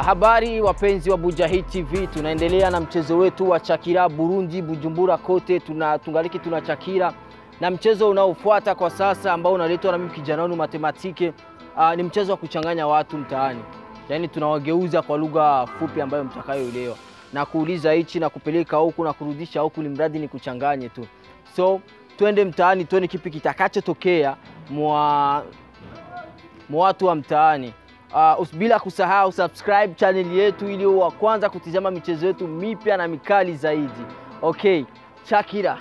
Habari wapenzi wa Bujahid TV, tunaendelea na mchezo wetu wa Chakira Burundi, Bujumbura kote tuna tungaliki tuna Chakira na mchezo unaofuata kwa sasa ambao unaletwa na mimi kijana wenu matematike. Uh, ni mchezo wa kuchanganya watu mtaani, yaani tunawageuza kwa lugha fupi ambayo mtakayoelewa na kuuliza hichi na kupeleka huku na kurudisha huku, ni mradi ni kuchanganye tu. So twende mtaani, tuone kipi kitakachotokea mwa mwa watu wa mtaani. Uh, bila kusahau subscribe channel yetu ili wa kwanza kutizama michezo yetu mipya na mikali zaidi. Okay, Chakira.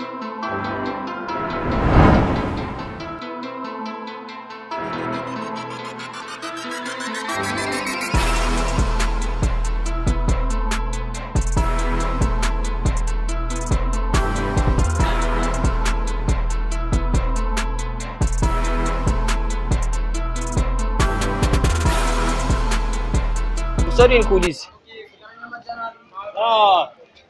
Sorry nikuulize. Ah,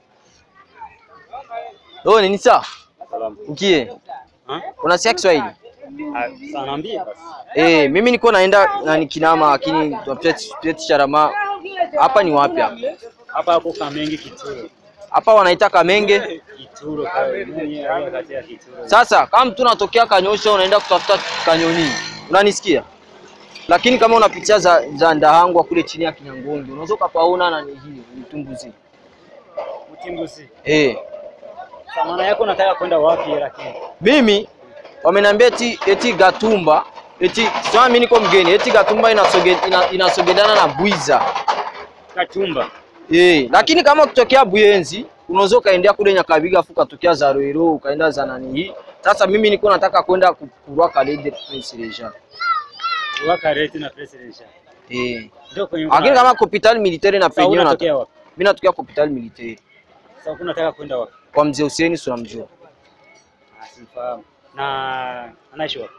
Oh, ni sawa? salamu. Ukie. Ha? Unasikia Kiswahili? Ah, sasa naambie basi. Eh, mimi niko naenda na ni Kinama lakini tuapeti Sharama. Hapa ni wapi hapa? Hapa hapo Kamenge Kituro. Hapa wanaita Kamenge. Kituro kawe. Mwenye aliye kati ya Kituro. Sasa kama mtu unatokea Kanyosha unaenda kutafuta Kanyoni, unanisikia? Lakini kama unapitia za, za Ndahangwa kule chini ya Kinyangondo unaweza ukapaona na ni hii mtumbuzi. Utimbusi. Eh, Sasa maana yako nataka kwenda wapi lakini? mimi wameniambia eti eti Gatumba eti sio mimi niko mgeni eti Gatumba inasoge, ina, inasogeleana na Bwiza. Katumba. Eh, lakini kama ukitokea Buyenzi unaweza ukaendea kule Nyakabiga afu ukatokea za Roero ukaenda za nani hii. Sasa mimi niko nataka kwenda kurwa Kalede Prince Regent. Waka reti na presidential. Eh. Ndio kwenye. Lakini kama hospitali militaire na Sasa penyewe na unatokea wapi? mimi natokea hospitali militaire Sasa huku nataka kwenda wapi? kwa mzee Hussein si unamjua. Ah, simfahamu. Na anaishi wapi?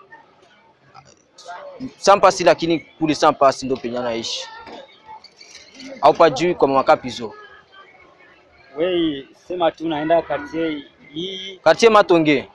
Sampasi lakini kule Sampasi ndio penye anaishi. Au pajui kwa mama Kapizo. Wewe sema tu naenda kati hii Katie Matonge.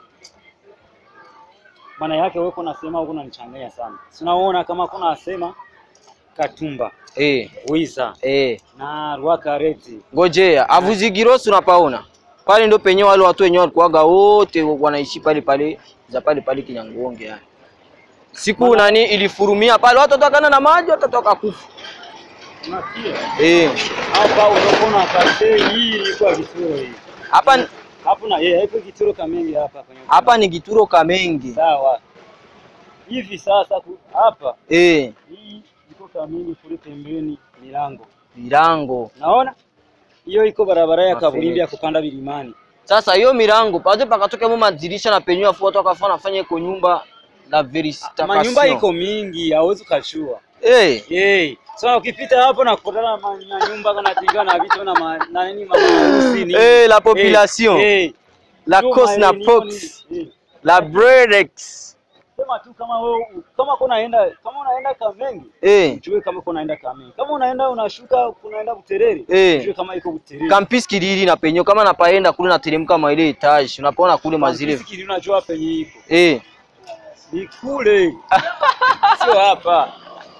maana yake wewe unasema huko unanichanganya sana. Sinaona kama kuna asema Katumba, Eh, Wiza eh. na Rwaka Reti. Ngojea, Avuzigirosi unapaona? Pale ndio penye wale watu wenyewe walikuwaga wote wanaishi pale pale za pale pale Kinyangonge yani. Siku nani ilifurumia pale watu watakana na maji watatoka kufa. Unasikia? Eh. Hapa unaona kati hii ilikuwa Kituro hii. Hapa Hapo na yeye hapo Kituro Kamenge hapa kwenye. hapa ni Gituro Kamenge. sawa. Hivi sasa ku- hapa Eh, hii iko Kamenge kule pembeni milango. milango. Naona? Hiyo iko barabara ya Mafuriko. kaburimbi ya kupanda vilimani. Sasa hiyo milango pale pakatoke mu madirisha na penyewe afu watu wakafanya fanya iko nyumba la veristation. Manyumba iko mingi, hauwezi ukashua. Eh, Yey. So ukipita hapo na kukutana na ma- na nyumba kana tinga na vitu na ma- na nini maharusi ni. Eh, la population. Eh. la Ndio cos na maeneo pox, ni- eh. la brerex. Sema tu kama wewe kama uko unaenda kama unaenda Kamenge, Eh, ujue kama uko unaenda Kamenge. Kama unaenda unashuka unaenda Buterere, Eh. ujue kama iko Buterere. Campus Kiriri na penyewe kama napaenda kule nateremka mwa ile etage, unapaona kule mazile. Fikiri unajua penye iko. Eh, Ni kule. Sio hapa.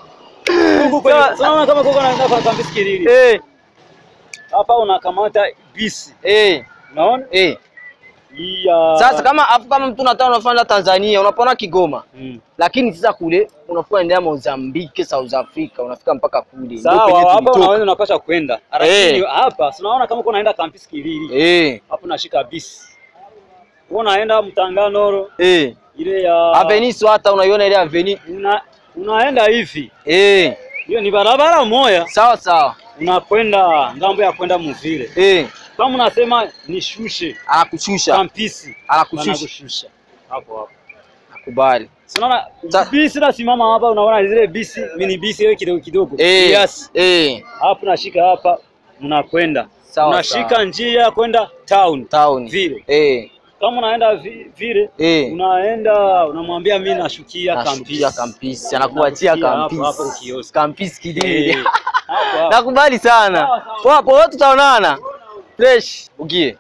Huku kwenye unaona kama uko unaenda kwa Campus Kiriri. eh, Hapa unakamata bisi. eh, Unaona? eh. Hii ya Sasa kama afu kama mtu unataka unafanya Tanzania, unapaona Kigoma. Mm. Lakini sasa kule unakuwa endea Mozambique, South Africa, unafika mpaka kule. Ndio Sawa, penye hapa tulitoka. unaweza unapasha kwenda. Lakini Eh. hapa si unaona kama uko unaenda Campus Kiriri. Eh, Hapo unashika bisi. Wewe unaenda Mtanganoro eh. ile ya Avenue Swata unaiona ile avenue? una, unaenda hivi, Eh, hiyo ni barabara moja, sawa sawa. unakwenda ngambo ya kwenda Muvile. Eh, Kama unasema nishushe anakushusha, kampisi, anakushusha. wanakushusha hapo hapo. Nakubali. Sinaona Sa- bisi nasimama hapa, unaona zile bisi mini bisi ile kidogo kidogo Eh, yes. eh, Hapo nashika hapa, mnakwenda Sawa, unashika sawa. njia ya kwenda town town. vile. Eh, Kama unaenda vi- vile eh. unaenda unamwambia mimi nashukia Nashukia kampisi, kampisi, anakuachia Anakuachia hapo, hapo kampisi. ukioski. Kampisi Kiriri. Eh, hapo hapo. Nakubali sana. Sawa, sawa. Poa poa, tutaonana. Fresh. Ugie.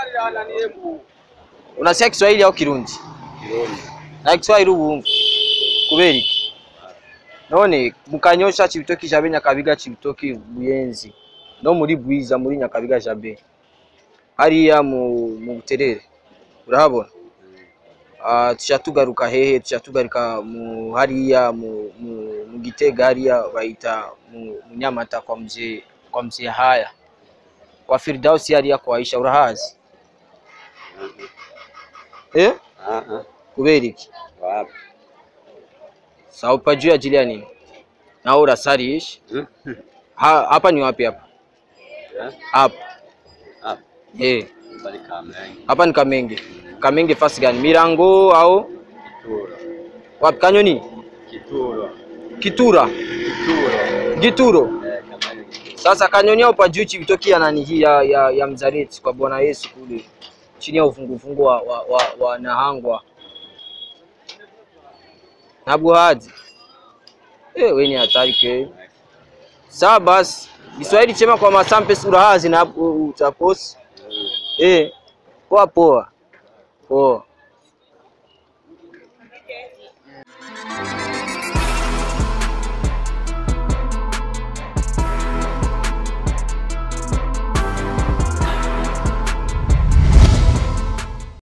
Unasikia Kiswahili au Kirundi? Na Kiswahili ubu kubera iki? none mukanyosha cibitoki jabe nyakabiga cibitoki buyenzi no muri bwiza muri nyakabiga jabe hariya mu mu buterere urahabona Ah, tuca tugaruka hehe tuca tugaruka mu hariya mu, mu, mu gitega hariya bayita mu, mu nyamata kwa mzee kwa mzee haya kwa Firdausi hariya kwa Aisha urahazi eh Ah ah. kubera iki Wapi? sawa pajuu ya ajili ya nini na wewe unasalisha Hmm? Ha- hapa ni wapi hapa Eh? hapa Hapa. eh Bali Kamenge. hapa ni Kamenge Kamenge fasi gani Mirango au Kituro. wapi Kanyoni Kituro. Kitura Kituro. Gituro Eh, Kamenge. Sasa Kanyoni au pajuu chivitoki ya nani hii ya, ya, ya Mzareti kwa Bwana Yesu kule chini ya ufungufungu wa, wa, wa, wa Nahangwa na Buhadi. Eh, wewe ni hatari ke. Sawa basi. Kiswahili chema kwa masampe urahazi na utaposi. Eh, poa poa. Poa.